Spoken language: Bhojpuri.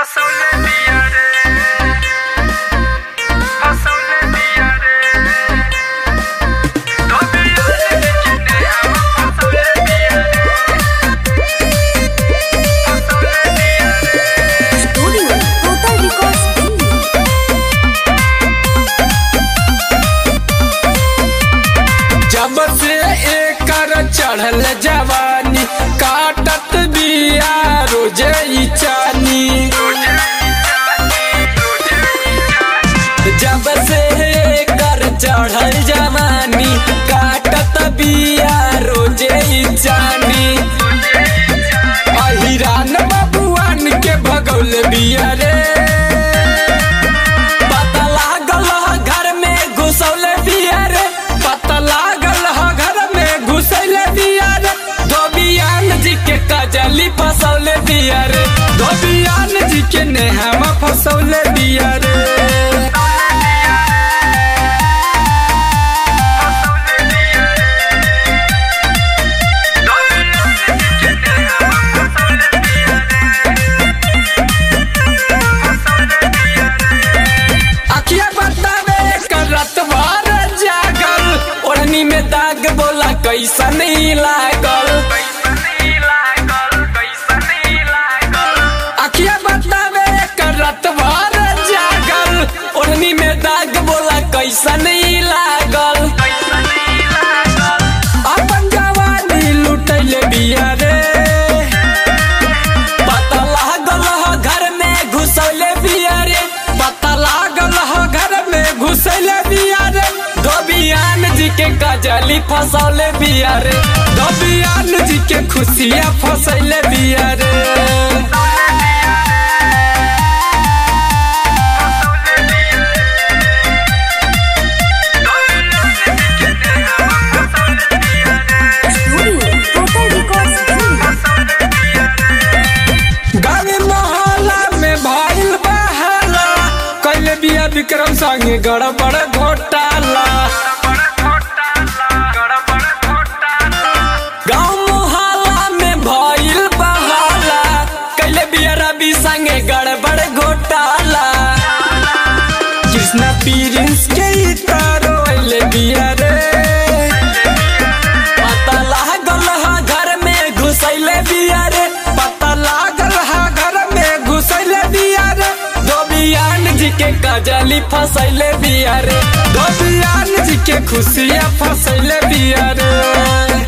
फसवले बिया रे फसवले बिया रे धोबिया रे किने हम फसवले बिया रे फसवले बिया रे Studio Total Records Delhi. जब से एकर चढ़ल जवानी काटत बिया रोजे ई चानी जब से एकर चढ़ल जवानी काटत बिया रोजे ई चानी अहिरान बबुआन के भगौल बिया रे पता लागल ह घर में घुसौल बिया रे पता लागल ह घर में घुसैल बिया रे धोबियान जी के कजली फसौले बिया रे धोबियान जी के नेहमा फसौले बिया रे अखिया बतावे करत बार जागल ओढ़नी में दाग बोला कैसा नहीं लागल अखिया बतावे करत बार जागल ओढ़नी में दाग बोला कैसा नहीं लागल अपन जवानी लुटैले बिया रे पता लागल ह घर में घुसैले बिया रे पता लागल ह घर में घुसैले बिया रे धोबियान जी के कजली फसौले बिया रे धोबियान जी के खुशियाँ फसैले बिया रे Studio Total Records Delhi. गाँव मोहल्ला में भइल बहाला कैले बिया विक्रम संगे गड़बड़ घोटाला गाँव मोहल्ला में भइल बहाला कैले बिया रवि संगे गड़बड़ घोटाला कृष्णा पीरिंस के ई तारो अइले बिया रे पता लागल ह घर में घुसैले बिया रे पता लागल ह घर में घुसैले बिया रे धोबियान जी के कजली फसैले बिया रे धोबियान जी के खुशियाँ फसैले बिया रे